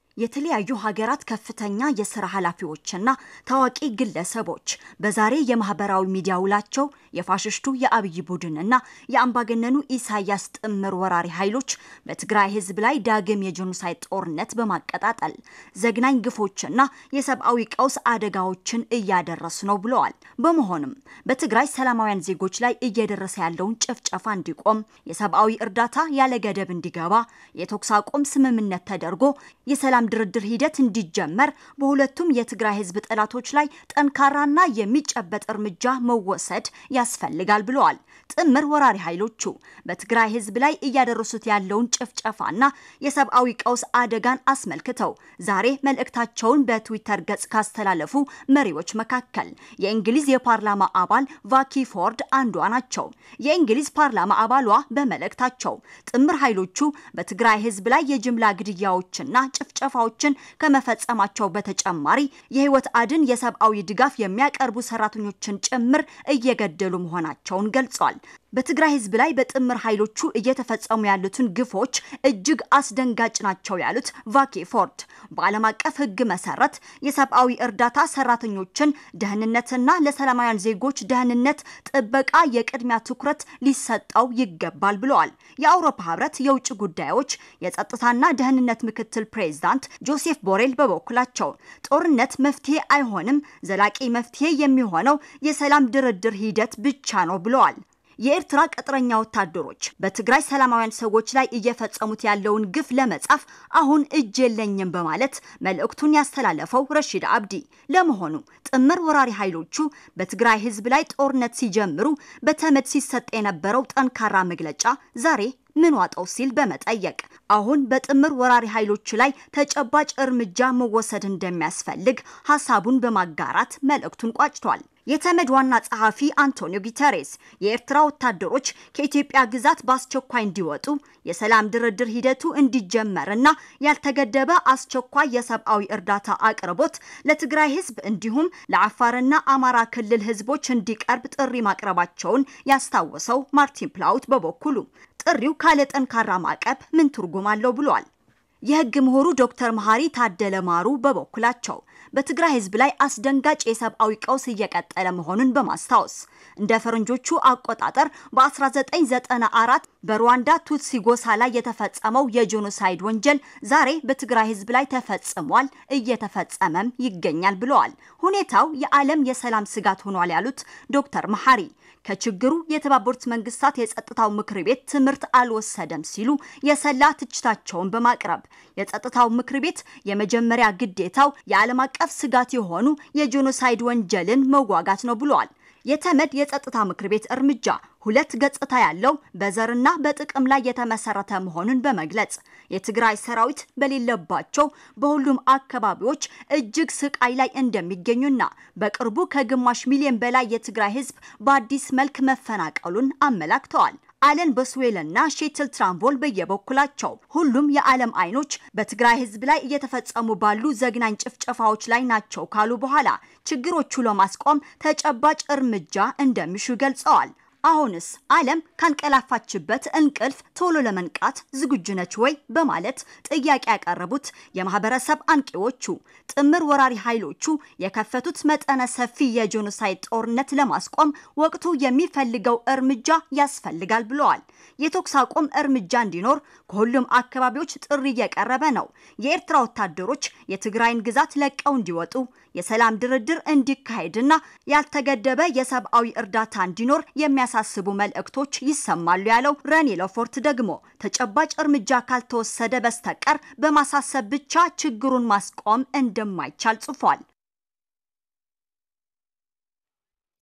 የተለያዩ ሀገራት ከፍተኛ የስራ ኃላፊዎችና ታዋቂ ግለሰቦች በዛሬ የማህበራዊ ሚዲያ ውላቸው የፋሽስቱ የአብይ ቡድንና የአምባገነኑ ኢሳያስ ጥምር ወራሪ ኃይሎች በትግራይ ህዝብ ላይ ዳግም የጄኖሳይድ ጦርነት በማቀጣጠል ዘግናኝ ግፎችና የሰብአዊ ቀውስ አደጋዎችን እያደረሱ ነው ብለዋል። በመሆኑም በትግራይ ሰላማውያን ዜጎች ላይ እየደረሰ ያለውን ጭፍጨፋ እንዲቆም፣ የሰብአዊ እርዳታ ያለ ገደብ እንዲገባ፣ የተኩስ አቁም ስምምነት ተደርጎ የሰላም ድርድር ሂደት እንዲጀመር በሁለቱም የትግራይ ህዝብ ጠላቶች ላይ ጠንካራና የሚጨበጥ እርምጃ መወሰድ ያስፈልጋል ብለዋል። ጥምር ወራሪ ኃይሎቹ በትግራይ ህዝብ ላይ እያደረሱት ያለውን ጭፍጨፋና የሰብአዊ ቀውስ አደጋን አስመልክተው ዛሬ መልእክታቸውን በትዊተር ገጽ ካስተላለፉ መሪዎች መካከል የእንግሊዝ የፓርላማ አባል ቫኪ ፎርድ አንዷ ናቸው። የእንግሊዝ ፓርላማ አባሏ በመልእክታቸው ጥምር ኃይሎቹ በትግራይ ህዝብ ላይ የጅምላ ግድያዎችና ጭፍጨፋዎችን ከመፈጸማቸው በተጨማሪ የህይወት አድን የሰብአዊ ድጋፍ የሚያቀርቡ ሰራተኞችን ጭምር እየገደሉ መሆናቸውን ገልጿል። በትግራይ ህዝብ ላይ በጥምር ኃይሎቹ እየተፈጸሙ ያሉትን ግፎች እጅግ አስደንጋጭ ናቸው ያሉት ቫኬ ፎርድ በዓለም አቀፍ ህግ መሰረት የሰብአዊ እርዳታ ሰራተኞችን ደህንነትና ለሰላማውያን ዜጎች ደህንነት ጥበቃ የቅድሚያ ትኩረት ሊሰጠው ይገባል ብለዋል። የአውሮፓ ህብረት የውጭ ጉዳዮች የጸጥታና ደህንነት ምክትል ፕሬዚዳንት ጆሴፍ ቦሬል በበኩላቸው ጦርነት መፍትሄ አይሆንም፣ ዘላቂ መፍትሄ የሚሆነው የሰላም ድርድር ሂደት ብቻ ነው ብለዋል። የኤርትራ ቅጥረኛ ወታደሮች በትግራይ ሰላማውያን ሰዎች ላይ እየፈጸሙት ያለውን ግፍ ለመጻፍ አሁን እጅ የለኝም በማለት መልእክቱን ያስተላለፈው ረሺድ አብዲ ለመሆኑ ጥምር ወራሪ ኃይሎቹ በትግራይ ህዝብ ላይ ጦርነት ሲጀምሩ በተመድ ሲሰጥ የነበረው ጠንካራ መግለጫ ዛሬ ምን ዋጠው ሲል በመጠየቅ አሁን በጥምር ወራሪ ኃይሎች ላይ ተጨባጭ እርምጃ መወሰድ እንደሚያስፈልግ ሀሳቡን በማጋራት መልእክቱን ቋጭቷል። የተመድ ዋና ጸሐፊ አንቶኒዮ ጉተሬስ የኤርትራ ወታደሮች ከኢትዮጵያ ግዛት በአስቸኳይ እንዲወጡ፣ የሰላም ድርድር ሂደቱ እንዲጀመርና ያልተገደበ አስቸኳይ የሰብአዊ እርዳታ አቅርቦት ለትግራይ ህዝብ እንዲሁም ለአፋርና አማራ ክልል ህዝቦች እንዲቀርብ ጥሪ ማቅረባቸውን ያስታወሰው ማርቲን ፕላውት በበኩሉ ጥሪው ካለ ጠንካራ ማዕቀብ ምን ትርጉም አለው ብሏል። የህግ ምሁሩ ዶክተር መሐሪ ታደለ ማሩ በበኩላቸው በትግራይ ህዝብ ላይ አስደንጋጭ የሰብአዊ ቀውስ እየቀጠለ መሆኑን በማስታወስ እንደ ፈረንጆቹ አቆጣጠር በ1994 በሩዋንዳ ቱትሲ ጎሳ ላይ የተፈጸመው የጄኖሳይድ ወንጀል ዛሬ በትግራይ ህዝብ ላይ ተፈጽሟል፣ እየተፈጸመም ይገኛል ብለዋል። ሁኔታው የዓለም የሰላም ስጋት ሆኗል ያሉት ዶክተር መሐሪ ከችግሩ የተባበሩት መንግስታት የጸጥታው ምክር ቤት ትምህርት አልወሰደም ሲሉ የሰላ ትችታቸውን በማቅረብ የጸጥታው ምክር ቤት የመጀመሪያ ግዴታው የዓለም አቀፍ ስጋት የሆኑ የጄኖሳይድ ወንጀልን መዋጋት ነው ብለዋል። የተመድ የጸጥታ ምክር ቤት እርምጃ ሁለት ገጽታ ያለው በዘርና በጥቅም ላይ የተመሰረተ መሆኑን በመግለጽ የትግራይ ሰራዊት በሌለባቸው በሁሉም አካባቢዎች እጅግ ስቃይ ላይ እንደሚገኙና በቅርቡ ከግማሽ ሚሊዮን በላይ የትግራይ ህዝብ በአዲስ መልክ መፈናቀሉን አመላክተዋል። አለን በስዌልና ሼትል ትራምቮል በየበኩላቸው ሁሉም የዓለም አይኖች በትግራይ ህዝብ ላይ እየተፈጸሙ ባሉ ዘግናኝ ጭፍጨፋዎች ላይ ናቸው ካሉ በኋላ ችግሮቹ ለማስቆም ተጨባጭ እርምጃ እንደሚሹ ገልጸዋል። አሁንስ ዓለም ካንቀላፋችበት እንቅልፍ ቶሎ ለመንቃት ዝግጁ ነች ወይ? በማለት ጥያቄ ያቀረቡት የማህበረሰብ አንቂዎቹ ጥምር ወራሪ ኃይሎቹ የከፈቱት መጠነ ሰፊ የጄኖሳይድ ጦርነት ለማስቆም ወቅቱ የሚፈልገው እርምጃ ያስፈልጋል ብለዋል። የተኩስ አቁም እርምጃ እንዲኖር ከሁሉም አካባቢዎች ጥሪ እየቀረበ ነው። የኤርትራ ወታደሮች የትግራይን ግዛት ለቀው እንዲወጡ የሰላም ድርድር እንዲካሄድና ያልተገደበ የሰብአዊ እርዳታ እንዲኖር የሚያሳስቡ መልእክቶች ይሰማሉ ያለው ረኒ ለፎርት ደግሞ ተጨባጭ እርምጃ ካልተወሰደ በስተቀር በማሳሰብ ብቻ ችግሩን ማስቆም እንደማይቻል ጽፏል።